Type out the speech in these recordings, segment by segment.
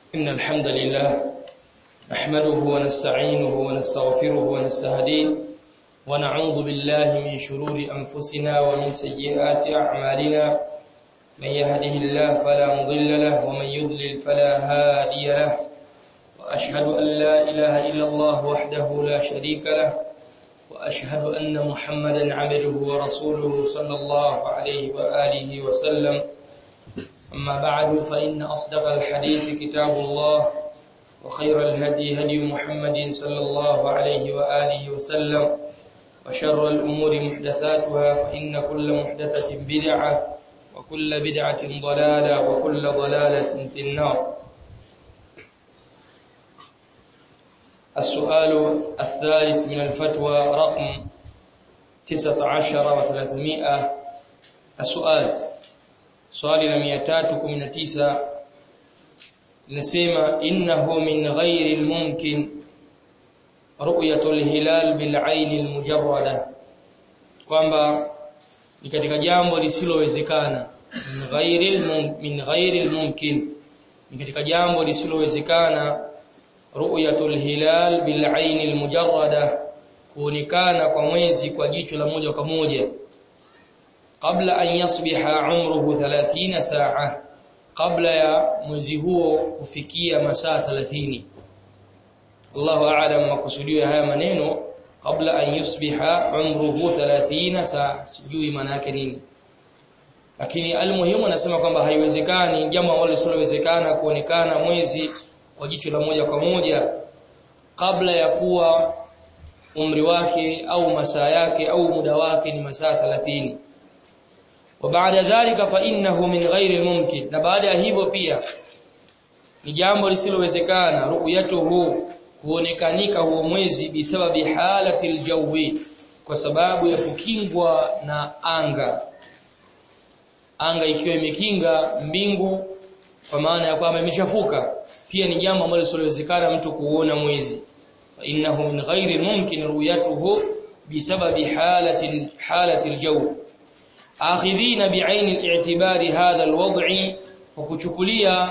إن الحمد لله نحمده ونستعينه ونستغفره ونستهديه ونعوذ بالله من شرور أنفسنا ومن سيئات أعمالنا من يهده الله فلا مضل له ومن يضلل فلا هادي له وأشهد أن لا إله إلا الله وحده لا شريك له وأشهد أن محمدا عبده ورسوله صلى الله عليه وآله وسلم أما بعد فإن أصدق الحديث كتاب الله وخير الهدي هدي محمد صلى الله عليه وآله وسلم وشر الأمور محدثاتها فإن كل محدثة بدعة وكل بدعة ضلالة وكل ضلالة في النار السؤال الثالث من الفتوى رقم 19 و300 السؤال swali la 319 linasema innahu min ghairi almumkin ru'yatu alhilal bil'ain almujarrada kwamba ni katika jambo lisilowezekana min ghairi min ghairi almumkin ni katika jambo lisilowezekana ru'yatu alhilal bil'ain almujarrada kuonekana kwa mwezi kwa jicho la moja kwa moja kabla an yasbiha umruhu 30 saa kabla ya mwezi huo kufikia masaa 30 Allahu a'lam makusudio ya haya maneno kabla an yusbiha umruhu 30 saa sijui maana yake nini lakini almuhimu anasema kwamba haiwezekani jambo ambalo lisilowezekana kuonekana mwezi kwa jicho la moja kwa moja kabla ya kuwa umri wake au masaa yake au muda wake ni masaa 30 وبعد ذلك فانه من غير الممكن na baada ya hivyo pia ni jambo lisilowezekana ru'yatuhu kuonekanika huo mwezi bisababi halati aljawi kwa sababu ya kukingwa na anga anga ikiwa imekinga mbingu kwa maana ya kwamba imeshafuka pia ni jambo ambalo lisilowezekana mtu kuona mwezi fa innahu min ghairi mumkin ru'yatuhu bisababi halati halati aljawi akhidhina bi'ain al-i'tibari hadha al-wad'i kwa kuchukulia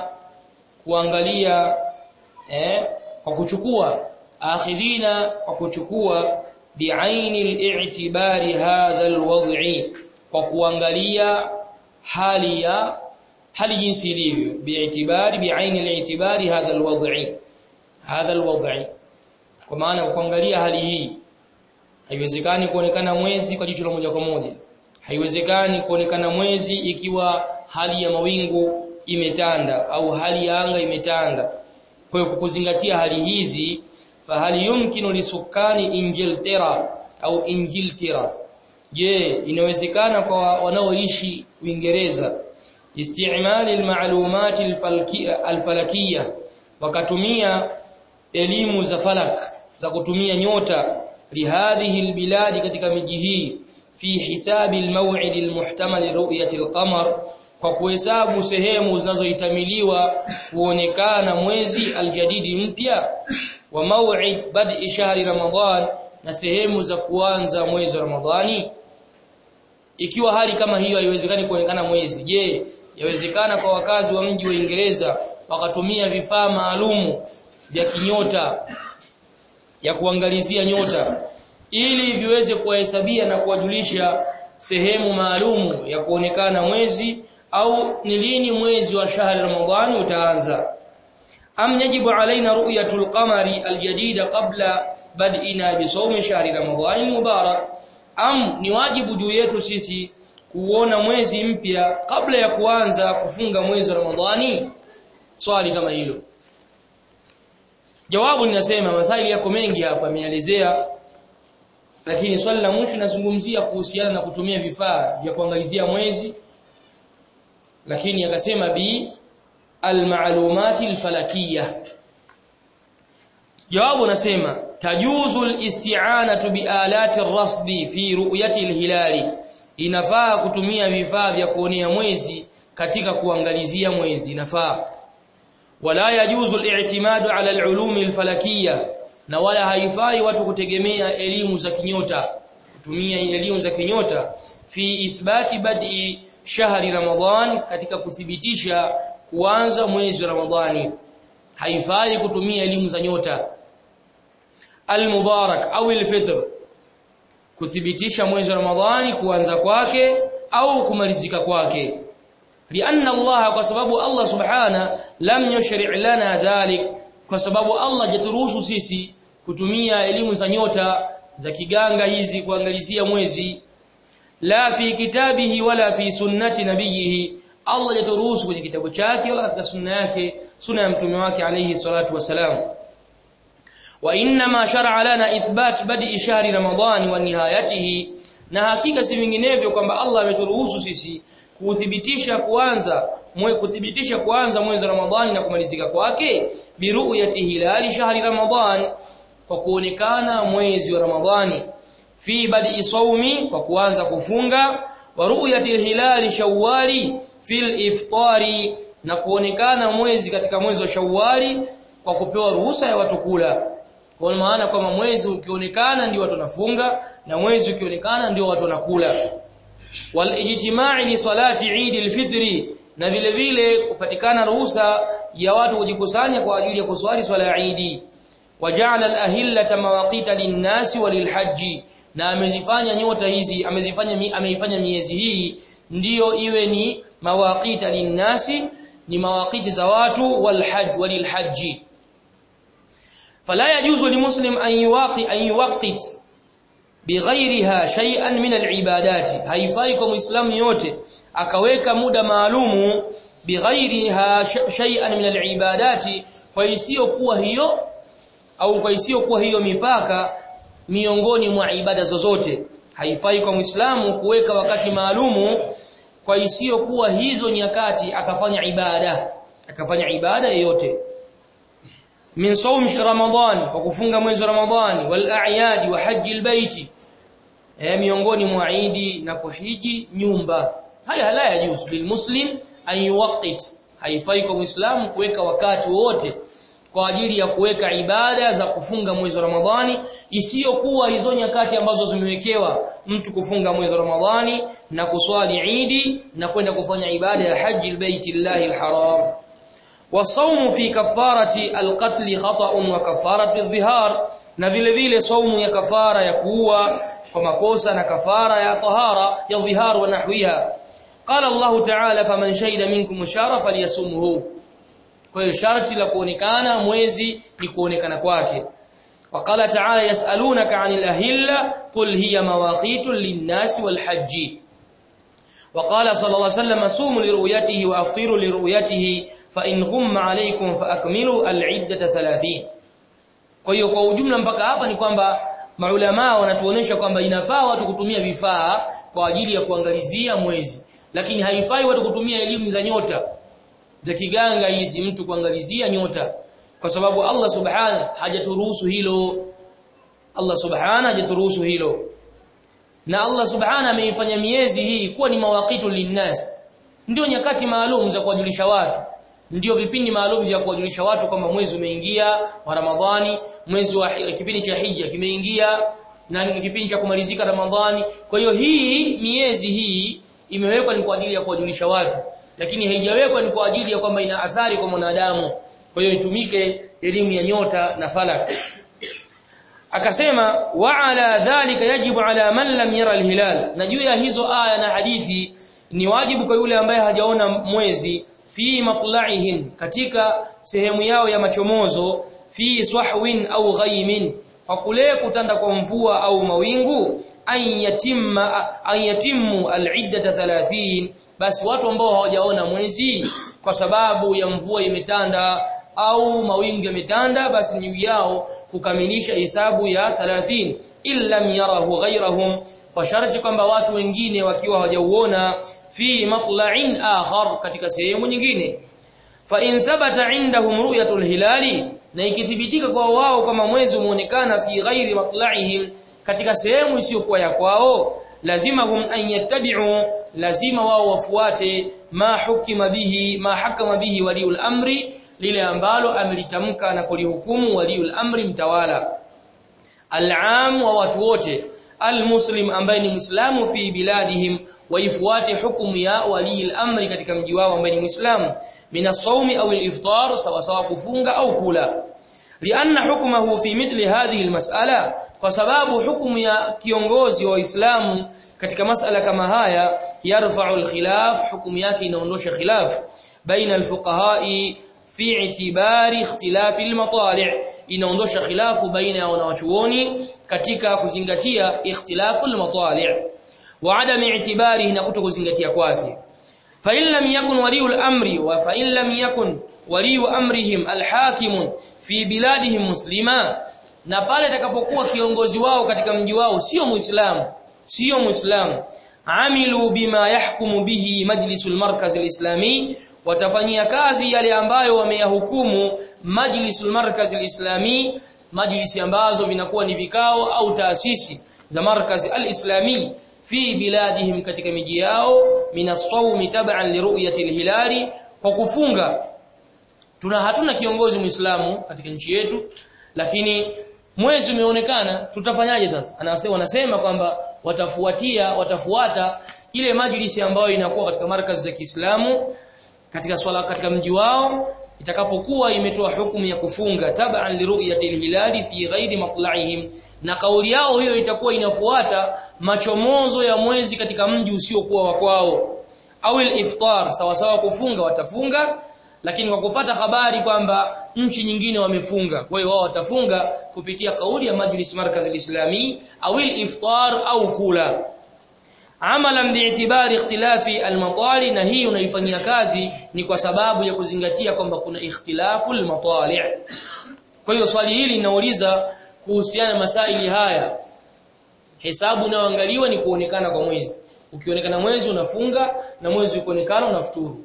kuangalia eh kwa kuchukua akhidhina kwa kuchukua bi'ain al-i'tibari hadha al-wad'i kwa kuangalia hali ya hali jinsi ilivyo bi'itibari bi'ain al-i'tibari hadha al-wad'i hadha al-wad'i kwa maana kuangalia hali hii haiwezekani kuonekana mwezi kwa jicho la moja kwa moja haiwezekani kuonekana mwezi ikiwa hali ya mawingu imetanda au hali ya anga imetanda kwa hiyo kukuzingatia hali hizi fahali yumkinu lisukani Ingiltera au Ingiltera je inawezekana kwa wanaoishi Uingereza istimali almalumat alfalakiyya wakatumia elimu za falak za kutumia nyota lihadhihi albiladi katika miji hii fi hisabi almaw'id almuhtamal ru'yati alqamar kwa kuhesabu sehemu zinazohitamiliwa kuonekana mwezi aljadidi mpya wa maw'id bad'i shahri ramadhan na sehemu za kuanza mwezi wa ramadhani ikiwa hali kama hiyo haiwezekani kuonekana mwezi je yawezekana kwa wakazi wa mji wa Uingereza wakatumia vifaa maalumu vya kinyota ya kuangalizia nyota ili viweze kuwahesabia na kuwajulisha sehemu maalumu ya kuonekana mwezi au ni lini mwezi wa shahri ramadhani utaanza am yajibu alaina ru'yatul qamari aljadida qabla bad'ina bi sawmi shahri ramadhani mubarak am ni wajibu juu yetu sisi kuona mwezi mpya kabla ya kuanza kufunga mwezi wa ramadhani swali kama hilo jawabu ninasema masaili yako mengi hapa ameelezea lakini swali la mwisho nazungumzia kuhusiana na kutumia vifaa vya kuangalizia mwezi lakini akasema bi almalumati alfalakiyya jawabu nasema tajuzu alisti'anatu bialati arrasdi fi ru'yati alhilali inafaa kutumia vifaa vya kuonea mwezi katika kuangalizia mwezi inafaa wala yajuzu al-i'timadu ala al-ulumi al-falakiyya na wala haifai watu kutegemea elimu za kinyota kutumia elimu za kinyota fi ithbati bad'i shahri ramadhan katika kuthibitisha kuanza mwezi wa ramadhani haifai kutumia elimu za nyota al-mubarak au al-fitr kuthibitisha mwezi wa Ramadhani kuanza kwake au kumalizika kwake lianna Allah kwa sababu Allah subhana lam yushri' lana dhalik kwa sababu Allah hajaturuhusu sisi kutumia elimu za nyota za kiganga hizi kuangalizia mwezi la fi kitabihi wala fi sunnati nabiyihi Allah hajaturuhusu kwenye kitabu chake wala katika sunna yake sunna ya mtume wake alayhi salatu wasalam wa inma shar'a lana ithbat bad'i shahri ramadhani wa nihayatihi na hakika si vinginevyo kwamba Allah ameturuhusu sisi kuthibitisha kuanza mwe kuthibitisha kuanza mwezi wa Ramadhani na kumalizika kwake biruyati hilali shahri Ramadhan kwa kuonekana mwezi wa Ramadhani fi badi sawmi kwa kuanza kufunga wa ru'yati hilali shawwali fil iftari na kuonekana mwezi katika mwezi wa Shawwali kwa kupewa ruhusa ya watu kula kwa maana kwamba mwezi ukionekana ndio watu wanafunga na mwezi ukionekana ndio watu wanakula wal ijtima'i li salati Eid al-Fitr na vile vile kupatikana ruhusa ya watu kujikusanya kwa ajili ya kuswali swala ya Eid waja'ala al-ahillata mawaqita lin-nasi walil-hajj na amezifanya nyota hizi amezifanya ameifanya miezi hii ndiyo iwe ni mawaqita lin-nasi ni mawaqiti za watu wal-hajj walil-hajj fala yajuzu limuslim an yuwaqi an yuwaqqit bighairiha shay'an min al-ibadati haifai kwa muislamu yote akaweka muda maalumu bighairiha shay'an min al-ibadati kwa isiyokuwa hiyo au kwa isiyokuwa hiyo mipaka miongoni mwa ibada zozote haifai kwa muislamu kuweka wakati maalumu kwa isiyokuwa hizo nyakati akafanya ibada akafanya ibada yoyote min sawm ramadan kwa kufunga mwezi wa ramadhani wal a'yad wa haji albayti eh miongoni mwa idi na kuhiji nyumba haya la yajuz lilmuslim an yuwaqqit haifai kwa muislamu kuweka wakati wote kwa ajili ya kuweka ibada za kufunga mwezi wa Ramadhani isiyokuwa hizo nyakati ambazo zimewekewa mtu kufunga mwezi wa Ramadhani na kuswali Idi na kwenda kufanya ibada ya haji albaytillahi alharam wasaumu fi kafarati alqatl khata'un wa kafarati adh-dhihar na vile vile saumu ya kafara ya kuua kwa makosa na kafara ya tahara ya dhihar wa nahwiha qala Allah ta'ala faman shahida minkum shara falyasumhu kwa hiyo sharti la kuonekana mwezi ni kuonekana kwake waqala ta'ala yasalunaka 'anil ahilla qul hiya mawaqitun lin-nasi wal-hajj وقال صلى الله عليه وسلم صوموا لرؤيته وافطروا لرؤيته فان غم عليكم فاكملوا العده 30 kwa hiyo kwa ujumla mpaka hapa ni kwamba maulama wanatuonesha kwamba inafaa watu kutumia vifaa kwa ajili ya kuangalizia mwezi lakini haifai watu kutumia elimu za nyota za kiganga hizi mtu kuangalizia nyota kwa sababu Allah subhanahu hajaturuhusu hilo Allah subhanahu hajaturuhusu hilo na Allah subhanahu ameifanya miezi hii kuwa ni mawaqitu linnas ndio nyakati maalum za kuwajulisha watu ndio vipindi maalum vya kuwajulisha watu kwamba mwezi umeingia wa Ramadhani mwezi wa kipindi cha hija kimeingia na kipindi cha kumalizika Ramadhani kwa hiyo hii miezi hii imewekwa ni kwa ajili ya kuwajulisha watu lakini haijawekwa ni kwa ajili ya kwamba ina athari kwa mwanadamu kwa hiyo itumike elimu ya nyota na falak akasema wa ala dhalika yajibu ala man lam yara alhilal na juu ya hizo aya na hadithi ni wajibu kwa yule ambaye hajaona mwezi fi matla'ihim katika sehemu yao ya machomozo fi swahwin au ghaimin kwa kule kutanda kwa mvua au mawingu ayatimma ayatimmu al'iddata 30 basi watu ambao hawajaona mwezi kwa sababu ya mvua imetanda au mawingu yametanda basi ni yao kukamilisha hesabu ya 30 illa yarahu ghayrahum kwa sharti kwamba watu wengine wakiwa hawajauona fi matla'in akhar katika sehemu nyingine fa in thabata indahum ru'yatul hilali na ikithibitika kwa wao kama mwezi umeonekana fi ghairi matla'ihim katika sehemu isiyokuwa ya kwao lazima hum an yattabi'u lazima wao wafuate ma hukima bihi ma hakama bihi waliul amri lile ambalo amelitamka na kulihukumu waliul amri mtawala al'am wa watu wote almuslim ambaye ni muislamu fi biladihim waifuate hukumu ya wali al-amri katika mji wao ambaye ni Muislamu min as-sawmi au al-iftar sawa sawa kufunga au kula lianna hukmuhu fi mithli hadhihi al-mas'ala kwa sababu hukumu ya kiongozi wa Uislamu katika masala kama haya yarfa'u al-khilaf hukumu yake inaondosha khilaf baina al-fuqaha'i fi i'tibari ikhtilafi al-matali' inaondosha khilafu baina ya wanawachuoni katika kuzingatia ikhtilafu al-matali' wa adam i'tibarihi na kutokuzingatia kwake fa in lam yakun waliul amri wa fa in lam yakun waliu amrihim al-hakim fi biladihim muslima na pale atakapokuwa kiongozi wao katika mji wao sio muislamu sio muislamu amilu bima yahkumu bihi majlisul markaz al-islami watafanyia kazi yale ambayo wameyahukumu majlisul markaz al-islami majlisi ambazo vinakuwa ni vikao au taasisi za markaz al-islami fi biladihim katika miji yao minasawmi tab'an liru'yati al-hilali kwa kufunga tuna hatuna kiongozi muislamu katika nchi yetu lakini mwezi umeonekana tutafanyaje sasa anasema wanasema kwamba watafuatia watafuata ile majlisi ambayo inakuwa katika markazi za Kiislamu katika swala katika mji wao itakapokuwa imetoa hukumu ya kufunga tab'an liru'yati hilali fi ghairi matla'ihim na kauli yao hiyo itakuwa inafuata machomozo ya mwezi katika mji usiokuwa wa kwao au iftar sawa sawa kufunga watafunga lakini kwa kupata habari kwamba nchi nyingine wamefunga kwa hiyo wao watafunga kupitia kauli ya majlis markaz al-islami au iftar au kula amalan bi'tibari ikhtilafi al-matali na hii unaifanyia kazi ni kwa sababu ya kuzingatia kwamba kuna ikhtilafu al-matali kwa hiyo swali hili linauliza kuhusiana na masaili haya hesabu inayoangaliwa ni kuonekana kwa mwezi ukionekana mwezi unafunga na mwezi ukionekana unafuturu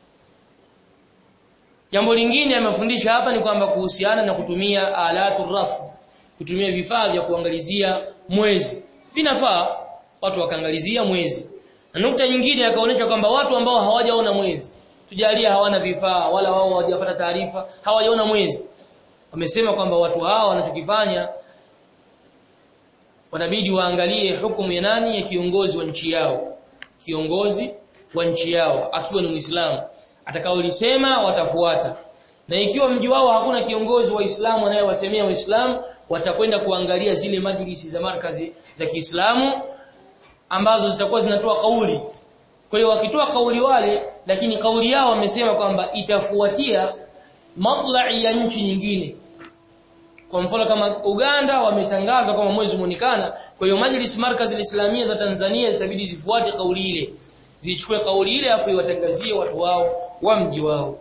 Jambo lingine amefundisha hapa ni kwamba kuhusiana na kutumia alatu rasm, kutumia vifaa vya kuangalizia mwezi. Vinafaa watu wakaangalizia mwezi. Na nukta nyingine akaonyesha kwamba watu ambao hawajaona mwezi, tujalia hawana vifaa wala wao hawajapata taarifa, hawajaona mwezi. Wamesema kwamba watu hawa wanachokifanya wanabidi waangalie hukumu ya nani ya kiongozi wa nchi yao. Kiongozi wa nchi yao akiwa ni Muislamu atakaolisema watafuata na ikiwa mji wao hakuna kiongozi wa Uislamu anayewasemea Waislamu watakwenda kuangalia zile majlisi za markazi za Kiislamu ambazo zitakuwa zinatoa kauli kwa hiyo wakitoa kauli wale lakini kauli yao wamesema kwamba itafuatia matla'i ya nchi nyingine kwa mfano kama Uganda wametangaza kwamba mwezi muonekana kwa hiyo majlis markazi islamia za Tanzania zitabidi zifuate kauli ile zichukue kauli ile afu iwatangazie watu wao wa mji wao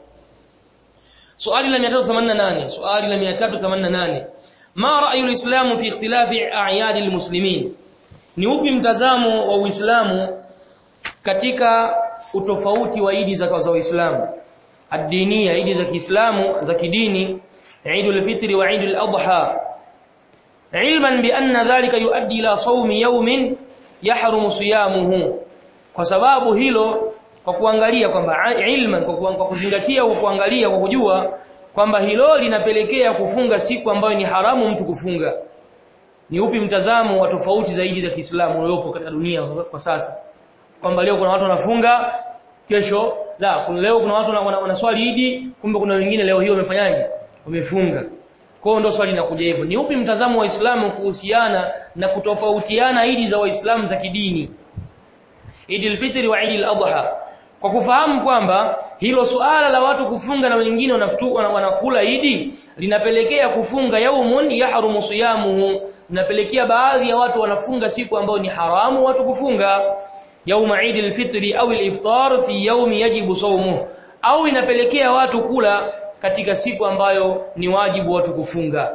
swali la 388 swali la 388 ma ra'yu al-islam fi ikhtilafi a'yad al-muslimin ni upi mtazamo wa Uislamu katika utofauti wa idi za za Uislamu ad-diniya idi za Kiislamu za kidini Eid al-Fitr wa Eid al-Adha ilman bi anna dhalika yuaddi ila sawmi yawmin yahrumu siyamuhu kwa sababu hilo kwa kuangalia kwamba ilman kwa, kwa kuzingatia kwa kuangalia kwa kujua kwamba hilo linapelekea kufunga siku ambayo ni haramu mtu kufunga ni upi mtazamo wa tofauti zaidi za Kiislamu uliopo katika dunia kwa sasa kwamba leo kuna watu wanafunga kesho la kuna leo kuna watu wanaswali Idi kumbe kuna wengine leo hiyo wamefanyaje wamefunga kwa hiyo ndio swali linakuja hivyo ni upi mtazamo wa Uislamu kuhusiana na kutofautiana Idi za Waislamu za kidini Eid al-Fitr wa Eid al-Adha kwa kufahamu kwamba hilo suala la watu kufunga na wengine wanafutuka wanakula Idi linapelekea kufunga yaumun yahrumu siyamuhu linapelekea baadhi ya watu wanafunga siku ambayo ni haramu watu kufunga yauma Eid al-Fitr au al-iftar fi yaumi yajibu sawmuhu au inapelekea watu kula katika siku ambayo ni wajibu watu kufunga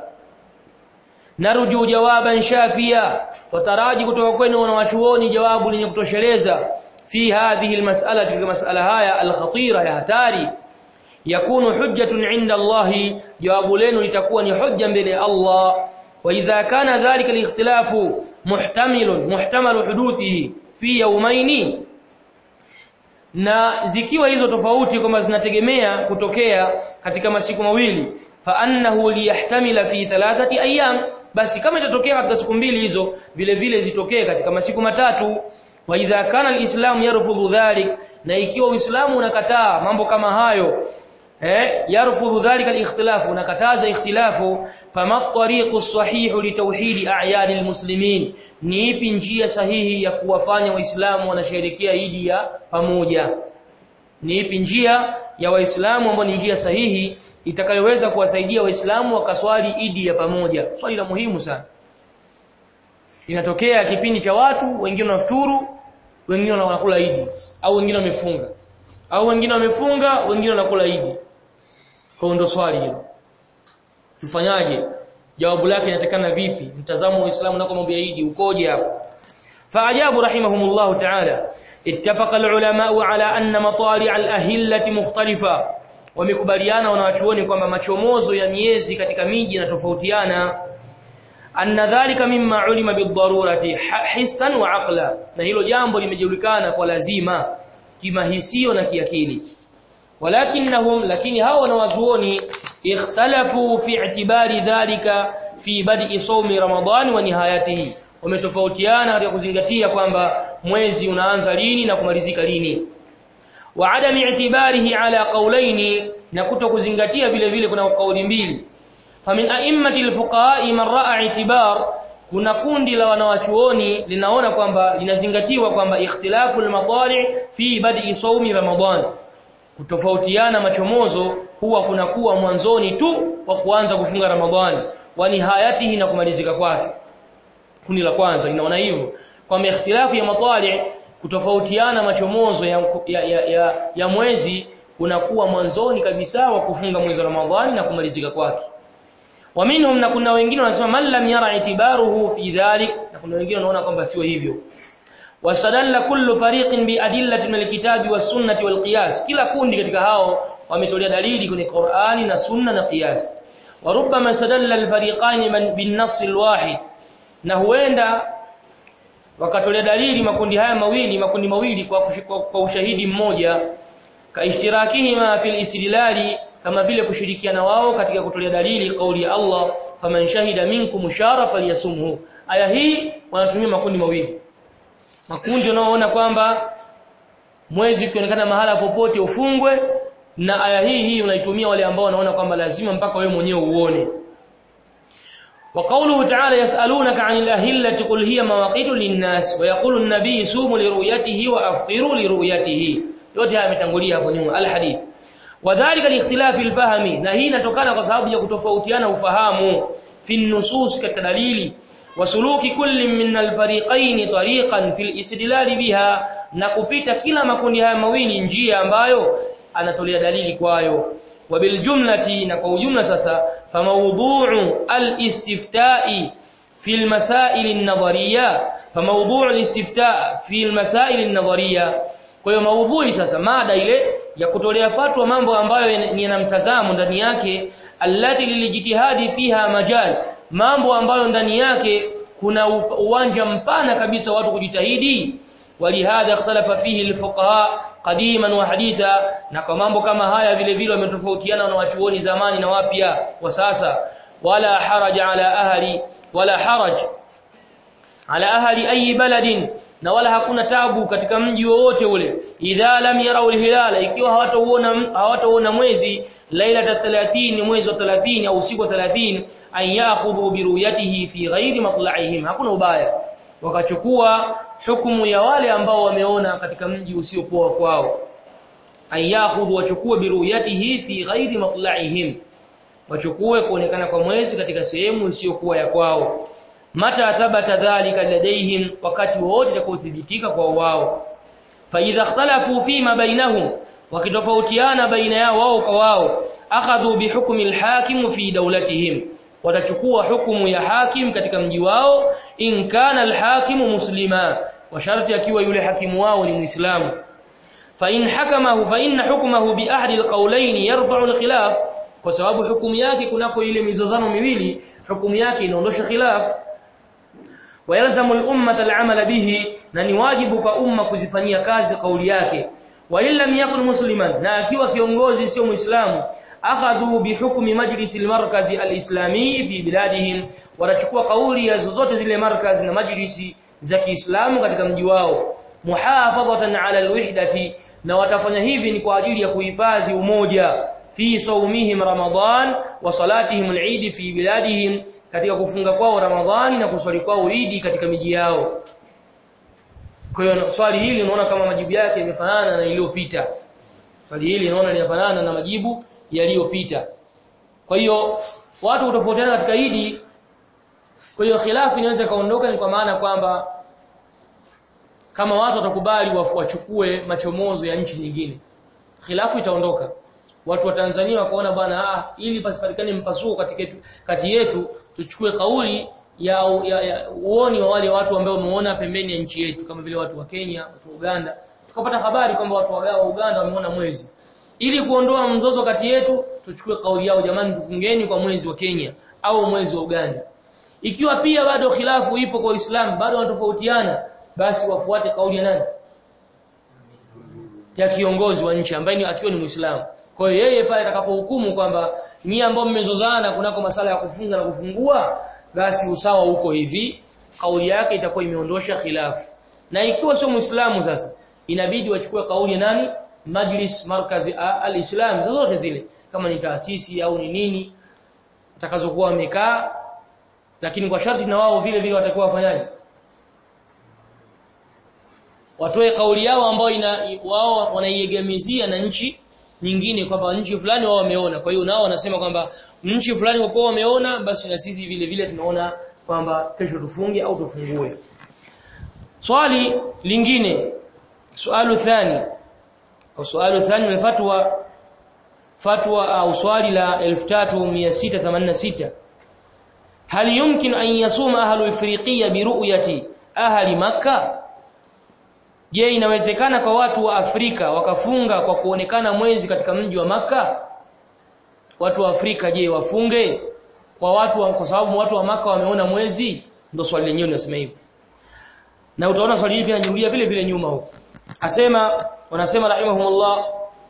naruju jawaban shafia wataraji kutoka kwenu wanawachuoni jawabu lenye kutosheleza fi hadhihi almas'ala katika mas'ala haya alkhatira ya hatari yakunu hujjatun 'inda Allah jawabu lenu litakuwa ni hujja mbele ya Allah wa idha kana dhalika alikhtilafu muhtamilun muhtamalu huduthihi fi yawmayn na zikiwa hizo tofauti kwamba zinategemea kutokea katika masiku mawili fa annahu liyahtamila fi thalathati ayyam basi kama itatokea katika siku mbili hizo vile vile zitokee katika masiku matatu wa idha kana alislam yarfudhu dhalik na ikiwa uislamu unakataa mambo kama hayo eh yarfudhu dhalika alikhtilaf unakataza ikhtilafu fama tariqu sahihu litauhid a'yad almuslimin ni ipi njia sahihi ya kuwafanya waislamu wanasherehekea idi ya pamoja ni ipi njia ya waislamu ambao ni njia sahihi itakayoweza kuwasaidia waislamu wakaswali idi ya pamoja swali la muhimu sana inatokea kipindi cha watu wengine wanafuturu wengine wanakula idi au wengine wamefunga au wengine wamefunga wengine wanakula idi kwa ndo swali hilo tufanyaje jawabu lake inatakana vipi mtazamo wa Uislamu na mambo ya idi ukoje hapo faajabu rahimahumullah ta'ala اتفق العلماء على أن مطالع الأهلة مختلفة wamekubaliana wanawachuoni kwamba machomozo ya miezi katika miji yanatofautiana anna dhalika mimma ulima bidarurati hissan wa aqla na hilo jambo limejulikana kwa lazima kimahisio na kiakili walakinnahum lakini hao wanawazuoni ikhtalafu fi i'tibari dhalika fi bad'i sawmi ramadhani wa nihayatihi wametofautiana katika kuzingatia kwamba mwezi unaanza lini na kumalizika lini wa adami i'tibarihi ala qawlaini na kuto kuzingatia vile vile kuna kauli mbili famin a'immati alfuqaha man ra'a i'tibar kuna kundi la wanawachuoni linaona kwamba linazingatiwa kwamba ikhtilafu almadari fi bad'i sawmi ramadan kutofautiana machomozo huwa kunakuwa mwanzoni tu wa kuanza kufunga ramadhani wa nihayatihi na kumalizika kwake kundi la kwanza linaona hivyo kwamba ikhtilafu ya matali kutofautiana machomozo ya, ya, ya, ya, ya mwezi kunakuwa mwanzoni kabisa wa kufunga mwezi wa Ramadhani na kumalizika kwake waminhum na kuna wengine wanasema man lam yara itibaruhu fi dhalik na kuna wengine wanaona kwamba sio hivyo wasadalla kullu fariqin bi adillati min alkitabi was sunnati wal qiyas kila kundi katika hao wametolea dalili kwenye Qur'ani na sunna na qiyas wa rubbama sadalla alfariqain bin nass alwahid na huenda wakatolea dalili makundi haya mawili makundi mawili kwa, kwa, kwa ushahidi mmoja kaishtirakihima fil istidlali kama vile kushirikiana wao katika kutolea dalili kauli ya Allah faman shahida minkum shara falyasumhu aya hii wanatumia makundi mawili makundi wanaoona kwamba mwezi ukionekana mahala popote ufungwe na aya hii hii unaitumia wale ambao wanaona kwamba lazima mpaka wewe mwenyewe uone وقوله تعالى يسألونك عن الأهلة قل هي مواقيت للناس ويقول النبي سوموا لرؤيته وأفطروا لرؤيته yote haya yametangulia hapo nyuma alhadith wadhālika liikhtilafi alfahmi na hii inatokana kwa sababu ya kutofautiana ufahamu fi nusus katika dalili wasuluki kulli min alfariqain tariqan fil istidlal biha na kupita kila makundi haya mawili njia ambayo anatolea dalili kwayo وبالجملة نقول جملة سسا فموضوع الاستفتاء في المسائل النظرية فموضوع الاستفتاء في المسائل النظرية kwa hiyo maudhui sasa mada ile ya kutolea fatwa mambo ambayo yana mtazamo ndani yake allati lilijitihadi fiha majal mambo ambayo ndani yake kuna uwanja mpana kabisa watu kujitahidi walihadha ikhtalafa fihi alfuqaha qadiman wa haditha na kwa mambo kama haya vile vile wametofautiana na wachuoni zamani na wapya wa sasa wala haraj ala ahli wala haraj ala ahli ayi baladin na wala hakuna tabu katika mji wowote ule idha lam yarau alhilala ikiwa hawataona hawataona mwezi lailata 30 mwezi wa 30 au usiku wa 30 an ya'khudhu bi ru'yatihi fi ghairi matla'ihim hakuna ubaya wakachukua hukumu ya wale ambao wameona katika mji usiopoa kwao ayakhudhu wachukue biruyatihi fi ghairi matla'ihim wachukue kuonekana kwa mwezi katika sehemu isiyokuwa ya kwao mata thabata dhalika ladaihim wakati wote itakothibitika kwa wao fa idha ikhtalafu fima bainahum wakitofautiana baina yao wao kwa wao akhadhu bihukmi alhakim fi dawlatihim watachukua hukumu ya hakim katika mji wao in kana alhakimu muslima wa sharti akiwa yule hakimu wao ni muislamu fa in hakamahu fa inna hukmahu bi ahdi alqawlayn yarfa'u alkhilaf kwa sababu hukumu yake kunako ile mizozano miwili hukumu yake inaondosha khilaf ويلزم الامه العمل به na ni wajibu kwa umma kuzifanyia kazi kauli yake wa illam yakun musliman na akiwa kiongozi sio muislamu akhadhu bihukmi majlis almarkaz alislami fi biladihim watachukua kauli ya zozote zile markazi na majlisi za Kiislamu katika mji wao muhafadhatan ala alwihdati na watafanya hivi ni kwa ajili ya kuhifadhi umoja fi saumihim ramadan wa salatihim al-eid fi biladihim katika kufunga kwao ramadhani na kuswali kwao idi katika miji yao kwa hiyo swali hili unaona kama majibu yake yamefanana na iliyopita swali hili unaona linafanana na majibu yaliyopita kwa hiyo watu utofautiana katika idi kwa hiyo khilafu inaweza kaondoka ni kwa maana kwamba kama watu watakubali wachukue machomozo ya nchi nyingine khilafu itaondoka watu wa Tanzania wakaona bwana ah ili pasipatikane mpasuko katika kati yetu tuchukue kauli ya, ya, ya uoni wa wale watu ambao wameona pembeni ya nchi yetu kama vile watu wa Kenya watu wa Uganda tukapata habari kwamba watu wa Uganda wameona mwezi ili kuondoa mzozo kati yetu tuchukue kauli yao jamani tufungeni kwa mwezi wa Kenya au mwezi wa Uganda ikiwa pia bado khilafu ipo kwa Uislamu bado wanatofautiana basi wafuate kauli ya nani ya kiongozi wa nchi ambaye akiwa ni Muislamu kwa hiyo yeye pale atakapohukumu kwamba ni ambao mmezozana kunako masala ya kufunga na kufungua basi usawa uko hivi kauli yake itakuwa imeondosha khilafu na ikiwa sio muislamu sasa inabidi wachukue kauli ya nani majlis markazi al-islam zozote zile kama ni taasisi au ni nini atakazokuwa wamekaa lakini kwa sharti na wao vile vile watakuwa wafanyaji watoe kauli yao ambayo ina wao wanaiegemezia na nchi nyingine kwamba nchi fulani wao wameona kwa hiyo nao wanasema kwamba nchi fulani wako wameona basi na sisi vile vile tunaona kwamba kesho tufunge au tufungue swali lingine sualu thani au sualu thani ni fatwa fatwa au swali la 3686 هل يمكن أن يصوم أهل الفريقية برؤية أهل مكة Je, inawezekana kwa watu wa Afrika wakafunga kwa kuonekana mwezi katika mji wa maka Watu wa Afrika je, wafunge kwa watu wa, kwa sababu watu wa maka wameona mwezi? Ndio swali lenyewe linasema hivyo. Na utaona swali hili pia linajirudia vile vile nyuma huko. Asema wanasema rahimahumullah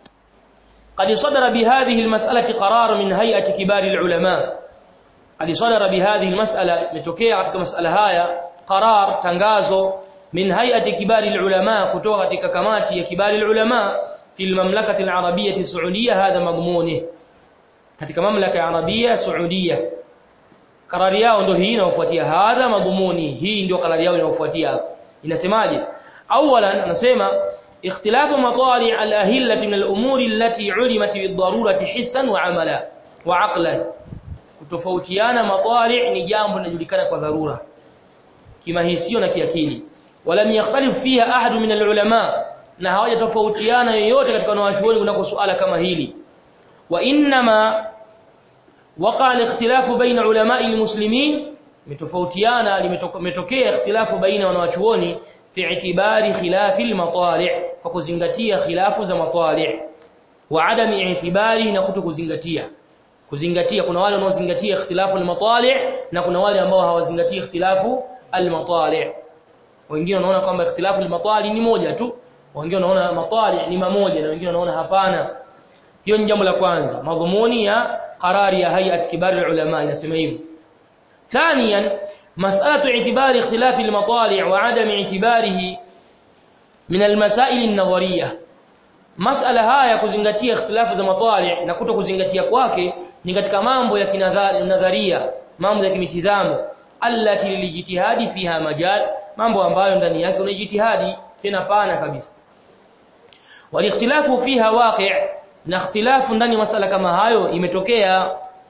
قد صدر بهذه المسألة قرار من هيئة كبار العلماء قد صدر بهذه المسألة metokea katika masala haya qarar tangazo من هيئه كبار العلماء kutoka katika kamati ya kibari ulama fi mamlakati al-arabiyya saudiya hadha madhmuni katika mamlaka ya arabia saudiya karari yao ndio hii inayofuatia hadha madhmuni hii ndio karari yao inayofuatia inasemaje awalan anasema ikhtilafu matali' al-ahillah min al-umur allati 'ulimat bid-darurati hissan wa 'amala wa 'aqlan kutofautiana matali' ni jambo linajulikana kwa dharura kimahisio na kiakili ولم يختلف فيها احد من العلماء na hawajatofautiana yoyote katika wanawachuoni kunako suala kama hili wa inma waqa al-ikhtilafu baina ulama'i al-muslimin metofautiana limetokea ikhtilafu baina wanawachuoni fi itibari khilafi al-matali' kwa kuzingatia khilafu za matali' wa adami itibari na kutokuzingatia kuzingatia kuna wale wanaozingatia ikhtilafu al-matali' na kuna wale ambao hawazingatii ikhtilafu al-matali' wengine wanaona kwamba ikhtilafu al-matali ni moja tu wengine wanaona matali ni mamoja na wengine wanaona hapana hiyo ni jambo la kwanza madhumuni ya qarari ya hayat kibar ulama inasema hivyo ثانيا مساله اعتبار اختلاف المطالع وعدم اعتباره من المسائل النظريه masala haya kuzingatia ikhtilafu za matali na kuto kuzingatia kwake ni katika mambo ya kinadharia mambo ya kimitizamo allati lilijitihadi fiha majal mambo ambayo ndani yake una jitihadi tena pana kabisa walikhtilafu fiha waqi' na ikhtilafu ndani masala kama hayo imetokea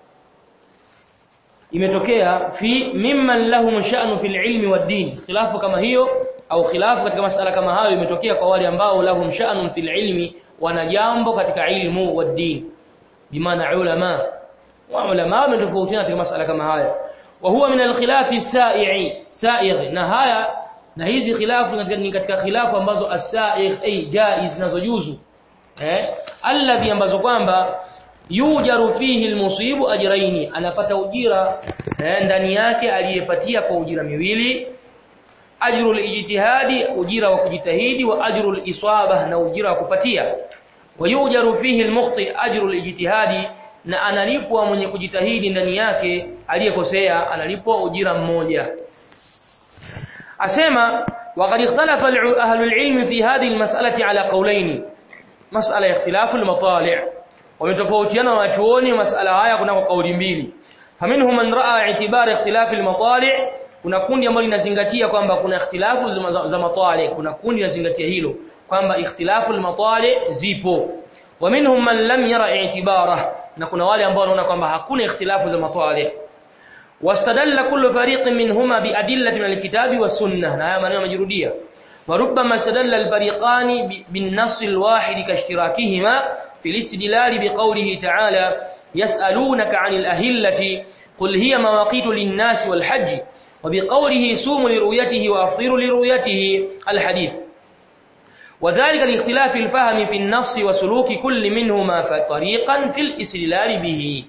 imetokea fi mimman lahum sha'nu fil ilmi wad din khilafu kama hiyo au khilafu katika masala kama hayo imetokea kwa wale ambao lahum sha'nun fil ilmi wana jambo katika ilmu wad din bimaana ulama wa ulama wametofautiana katika masala kama haya wa huwa min al-khilafi sa'i sa'igh na haya na hizi khilafu ni katika khilafu ambazo as-sa'igh ay jaiz zinazojuzu eh alladhi ambazo kwamba yujaru fihi almusibu ajraini anapata ujira eh, ndani yake aliyepatia kwa ujira miwili ajru alijtihadi ujira wa kujitahidi wa ajru aliswaba na ujira wa kupatia wa yujaru fihi almukhti ajru alijtihadi na analipwa mwenye kujitahidi ndani yake aliyekosea analipwa ujira mmoja asema وقد اختلف أهل العلم في هذه المسألة على قولين مسألة اختلاف المطالع ومتفاوتيana wachuoni masala haya kuna kauli mbili faminhum man raa i'tibar ikhtilaf al-matali' kuna kundi ambalo linazingatia kwamba kuna ikhtilafu za matali kuna kundi linazingatia hilo kwamba ikhtilafu al-matali zipo wa minhum man lam yara i'tibara na kuna wale ambao wanaona kwamba hakuna ikhtilafu za matali wastadalla kullu fariqin minhuma biadillati min al-kitabi was-sunnah na haya maneno majirudia وربما استدل الفريقان بالنص الواحد كاشتراكهما في الاستدلال بقوله تعالى يسألونك عن الأهلة قل هي مواقيت للناس والحج وبقوله سوموا لرؤيته وأفطروا لرؤيته الحديث وذلك لاختلاف الفهم في النص وسلوك كل منهما طريقا في الاستدلال به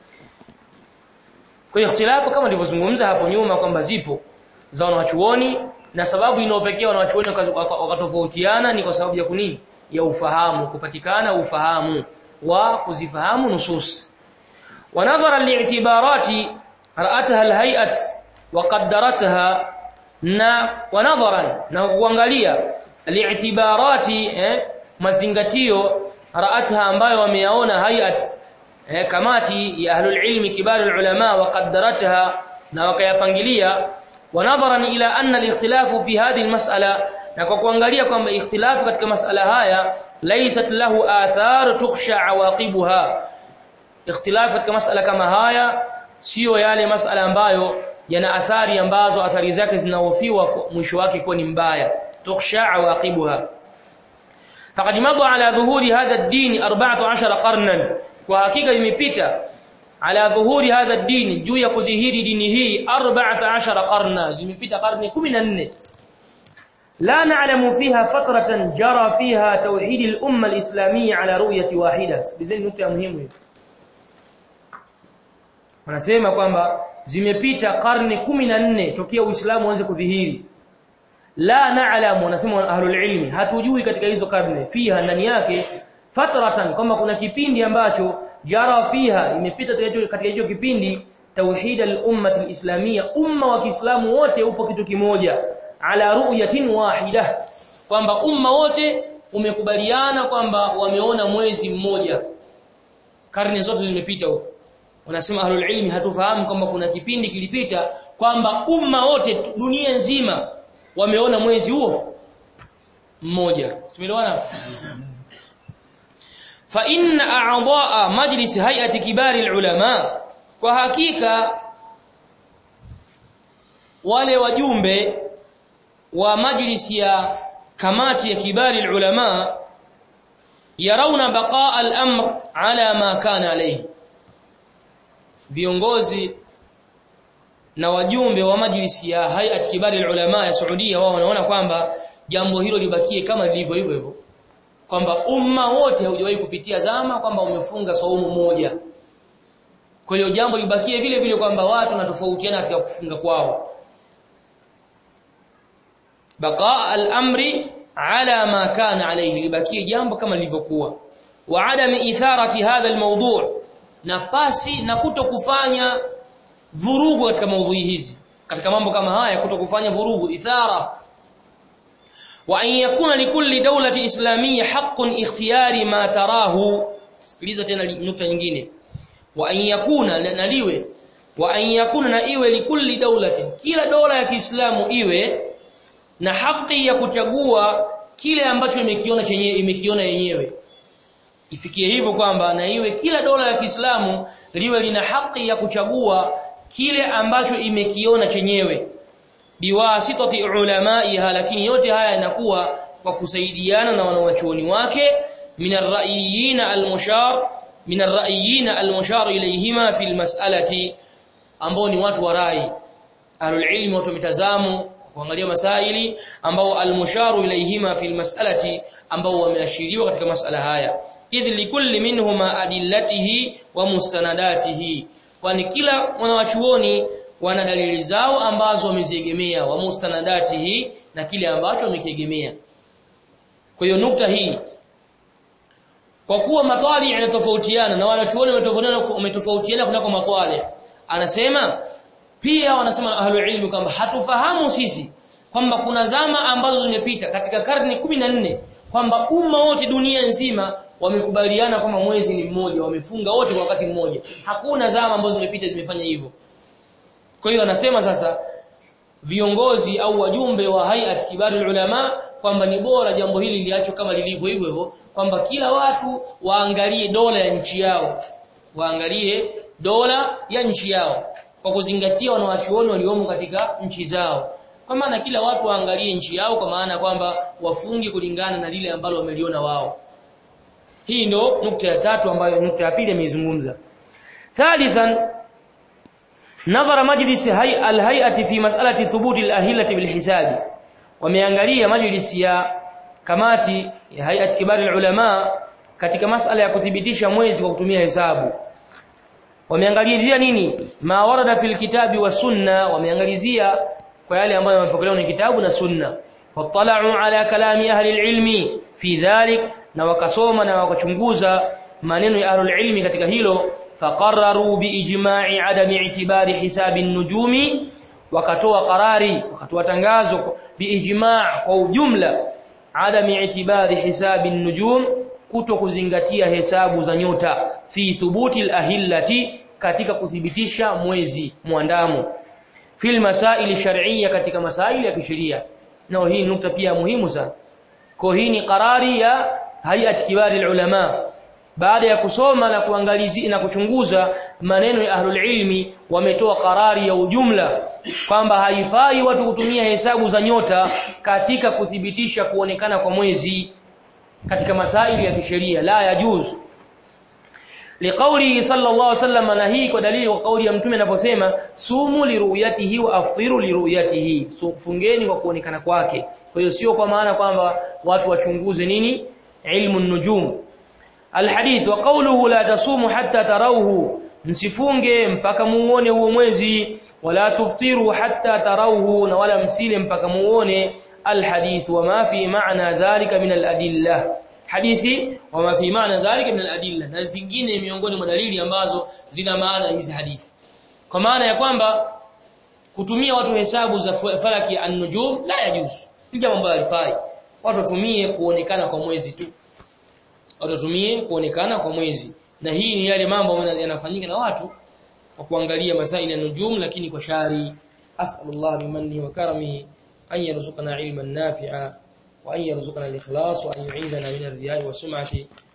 kwa ikhtilafu kama nilivyozungumza hapo nyuma kwamba zipo za wanachuoni na sababu inayopekea wanachuoni wakatofautiana ni kwa sababu ya kunini ya ufahamu kupatikana ufahamu wa kuzifahamu nusus ونظرا لاعتبارات رأتها الهيئة وقدرتها na wanadharan na kuangalia li'tibarati eh, mazingatio ra'atha ambayo wameyaona hayat eh, kamati ya ahlul ilmi kibar ulama wa qaddaratha na wakayapangilia wanadharan ila anna al-ikhtilafu fi hadhihi al-mas'ala na kwa kuangalia kwamba ikhtilafu katika masala haya laysat lahu athar tukhsha awaqibuha ikhtilafu katika masala kama haya sio yale masala ambayo yana athari ambazo athari zake zinahofiwa mwisho wake kuwa ni mbaya tukhsha awaqibuha faqad madha ala dhuhuri hadha ad-din 14 qarnan kwa hakika imepita ala dhuhuri hadha ad-din juu ya kudhihiri dini hii 14 qarna zimepita karne 14 لا نعلم فيها فترة جرى فيها توحيد الأمة الإسلامية على رؤية واحدة بزي نقطة مهمة wanasema kwamba zimepita karne 14 tokea Uislamu uanze kudhihiri la na'lamu wanasema ahlul ilmi hatujui katika hizo karne fiha ndani yake fatratan kwamba kuna kipindi ambacho jara fiha imepita katika hicho kipindi tauhid al-ummah al-islamiyya umma wa Kiislamu wote upo kitu kimoja ala ru'yatin wahida kwamba umma wote umekubaliana kwamba wameona mwezi mmoja karne zote zimepita huko wanasema ahlul ilmi hatufahamu kwamba kuna kipindi kilipita kwamba umma wote dunia nzima wameona mwezi huo mmoja tumeelewana fa inna a'dha'a majlis hay'ati kibari ulama kwa hakika wale wajumbe wa majlisi ya kamati ya kibari ulama yarauna baqa al-amr ala ma kana alayhi viongozi na wajumbe wa majlisi ya hayat kibari ulama ya Saudia wao wanaona kwamba jambo hilo libakie kama lilivyo hivyo hivyo kwamba umma wote haujawahi kupitia zama kwamba umefunga saumu moja kwa hiyo jambo libakie vile vile kwamba watu wanatofautiana katika kufunga kwao baqa al-amri ala ma kana alayhi libakie jambo kama lilivyokuwa wa adami itharati hadha al-mawdu' na pasi na kuto kufanya vurugu katika maudhui hizi katika mambo kama haya kuto kufanya vurugu ithara wa an yakuna likulli dawlati islamiyya haqqun ikhtiyari ma tarahu sikiliza tena nukta nyingine wa an yakuna naliwe wa an yakuna na iwe likulli dawlati kila dola ya Kiislamu iwe na haki ya kuchagua kile ambacho imekiona chenyewe imekiona yenyewe ifikie hivyo kwamba na iwe kila dola ya Kiislamu liwe lina haki ya kuchagua kile ambacho imekiona chenyewe biwasitati ulamaiha lakini yote haya yanakuwa kwa kusaidiana na wanawachuoni wake minar ra'iyina al-mushar minar ra'iyina al-mushar ilayhima fil mas'alati ambao ni watu wa rai ahlul ilmi watu mitazamo kuangalia masaili ambao al-musharu ilayhima fil mas'alati ambao wameashiriwa katika masala haya idh likulli minhuma adillatihi wa mustanadatihi kwani kila mwanawachuoni wana dalili zao ambazo wameziegemea wa mustanadatihi na kile ambacho wamekiegemea kwa hiyo nukta hii kwa kuwa matwali yanatofautiana na wanachuoni wametofautiana wametofautiana kunako matwali anasema pia wanasema ahlul ilmi kwamba hatufahamu sisi kwamba kuna zama ambazo zimepita katika karne 14 kwamba umma wote dunia nzima wamekubaliana kwamba mwezi ni mmoja wamefunga wote kwa wakati mmoja hakuna zama ambazo zimepita zimefanya hivyo kwa hiyo anasema sasa viongozi au wajumbe wa hayat kibarul ulama kwamba ni bora jambo hili liachwe kama lilivyo hivyo hivyo kwamba kila watu waangalie dola ya nchi yao waangalie dola ya nchi yao kwa kuzingatia wanawachuoni waliomo katika nchi zao kwa maana kila watu waangalie nchi yao kwa maana kwamba wafunge kulingana na lile ambalo wameliona wao hii ndo nukta ya tatu ambayo nukta ya pili ameizungumza thalithan nadhara majlis alhay'ati fi mas'alati thubuti alahilati bilhisabi wameangalia majlis ya kamati ya hay'ati kibari ulama katika masala ya kuthibitisha mwezi kwa kutumia hesabu wameangalizia nini ma warada fil kitabi wa sunna wameangalizia kwa yale ambayo yamepokelewa ni kitabu na sunna watala'u ala kalami ahli ilmi fi dhalik na wakasoma na wakachunguza maneno ya ahli ilmi katika hilo faqarraru biijma'i adami i'tibari hisabi nujumi wakatoa qarari wakatoa tangazo biijma' kwa ujumla adami i'tibari hisabi nujum kuto kuzingatia hesabu za nyota fi thubuti alahillati katika kuthibitisha mwezi muandamo fil masaili shar'iyya katika masaili ya kisheria nao hii nukta pia muhimu sana kwa hii ni qarari ya hayat kibari ulama baada ya kusoma na kuangalizia na kuchunguza maneno ya ahlul ilmi wametoa qarari ya ujumla kwamba haifai watu kutumia hesabu za nyota katika kuthibitisha kuonekana kwa mwezi katika masaili ya kisheria la yajuz liqauli sallallahu alaihi wasallam na hii kwa dalili kwa kauli ya mtume anaposema sumu liruyatihi wa aftiru liruyatihi so, fungeni kwa kuonekana kwake kwa hiyo sio kwa maana kwamba watu wachunguze nini ilmu nujum alhadith wa qawluhu la tasumu hatta tarawhu msifunge mpaka muone huo mwezi wala tuftiru hatta tarawhu na wala msile mpaka muone alhadith wama fi ma'na dhalika min aladillah hadithi wama fi ma'na dhalika min aladillah na zingine miongoni mwa dalili ambazo zina maana hizi hadithi kwa maana ya kwamba kutumia watu hesabu za falaki an-nujum la yajuzu jambo ambalo halifai watu watumie kuonekana kwa mwezi tu watu watumie kuonekana kwa mwezi na hii ni yale mambo yanafanyika na watu kwa kuangalia masaili ya nujum lakini kwa shari as'alullah bimanni wa karamihi an yarzuqana ilman nafi'a wa an yarzuqana al-ikhlas wa an yu'idana min ar-riya'i wa sum'ati